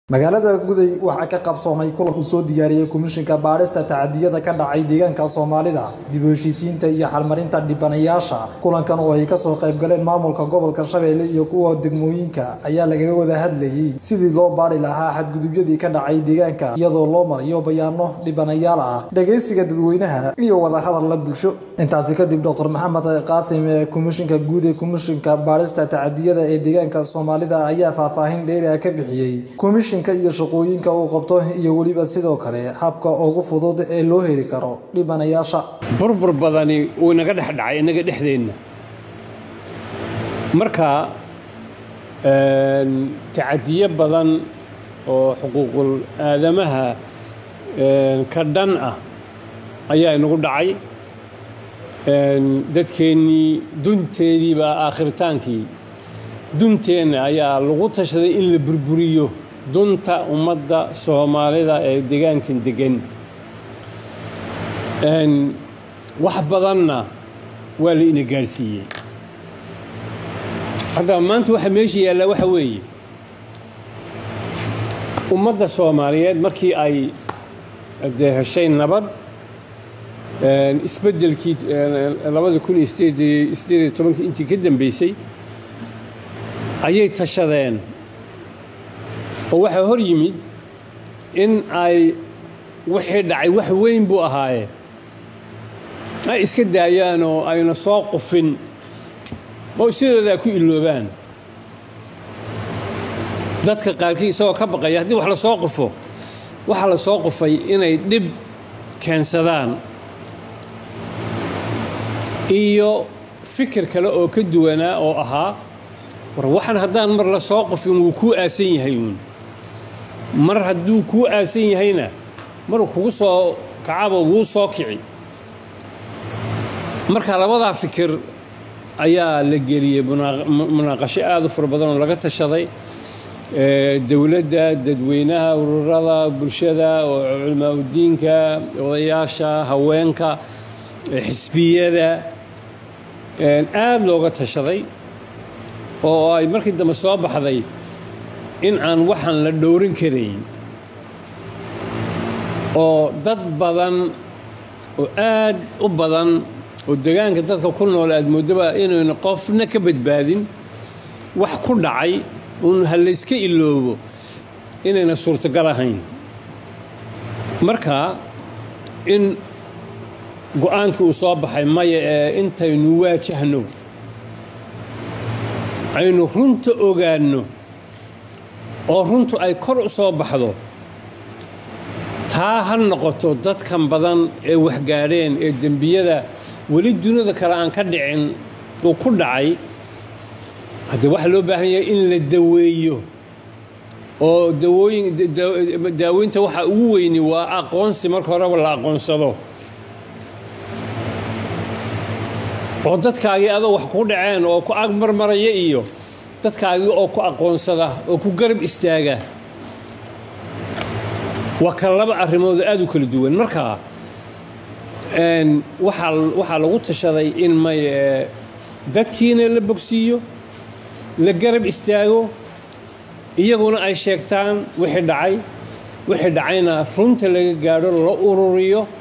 magaalada guday waxaa ka qabsoomay kulan uu soo diyaariyey komishinka baadhista tacadiyada ka dhacay deegaanka soomaalida dib u heshiisiinta iyo xalmarinta dhibanayaasha kulankan oo ay kasoo qaybgaleen maamulka gobolka shabeelle iyo kuwa degmooyinka ayaa lagaga wada hadlayey sidii loo baadhi lahaa xadgudubyadii ka dhacay deegaanka iyadoo loo marayo bayaano dhibanayaal ah dhagaysiga dadweynaha iyo wadahadal la bulsho intaasi kadib doctor maxamed qaasim ee komishinka guud ee komishinka baadhista tacadiyada ee deegaanka soomaalida ayaa faahfaahin dheeri ah ka bixiyey komishinka iyo shaqooyinka uu qabto iyo weliba sidoo kale habka ugu fudud ee loo heli karo dhibanayaasha burbur badani wuu inaga dhex dhacay innaga dhexdeenna marka tacadiyo badan oo xuquuqul aadamaha ka dhan ah ayaa inagu dhacay dadkeennii dunteediibaa aakhritaankii dunteenna ayaa lagu tashaday in la burburiyo dunta ummadda soomaalida ee deegaankan degan wax badanna waa la ina gaadhsiiyey hadda maanta waxa meesha yaallaa waxa weeye ummadda soomaaliyeed markii ay dee heshay nabad isbeddelkii labada kun iyo sideed sideed iyo tobankii intii ka dambeysay ayay tashadeen oo waxaa hor yimid in ay wixii dhacay wax weyn buu ahaaye ay iska daayaan oo ayna soo qufin oo sidoodaa ku iloobaan dadka qaarkii isagoo ka baqaya haddii wax la soo qufo waxaa la soo qufay inay dhib keensadaan iyo fikir kale oo ka duwanaa oo ahaa war waxan haddaan mar la soo qufin wuu kuu aasan yahay uun mar hadduu kuu aasan yahayna maruu kugu soo kacaba wuu soo kici marka labadaa fikir ayaa la geliyey munaaqasho aad u fara badan oo laga tashaday dowladda dadweynaha ururada bulshada culmaa udiinka odayaasha haweenka xisbiyada aad looga tashaday oo ay markii dambe soo baxday in aan waxaan la dhowrin karayn oo dad badan oo aad u badan oo degaanka dadka ku nool aad moodaba inayna qofna ka badbaadin wax ku dhacay uun ha layska iloobo inayna suurtagal ahayn marka in go-aankii uu soo baxay maya ee intaynu waajahno aynu runta ogaanno oo runtu ay kor u soo baxdo taa ha noqoto dadkan badan ee waxgaadheen ee dembiyada weli dunida kale aan ka dhicin uu ku dhacay haddee waxaa loo baahan yahay in la daweeyo oo dawooyin daaweynta waxaa ugu weyni waa aqoonsi marka horeba la aqoonsado oo dadkaagii adoo wax ku dhaceen oo ku ag marmaraya iyo dadkaagii oo ku aqoonsada oo ku garab istaaga waa kala laba arrimood aad u kala duwan marka waxaa lagu tashaday in may dadkiina la bogsiiyo la garab istaago iyaguna ay sheegtaan wixii dhacay wixii dhacayna runta laga gaadho la ururiyo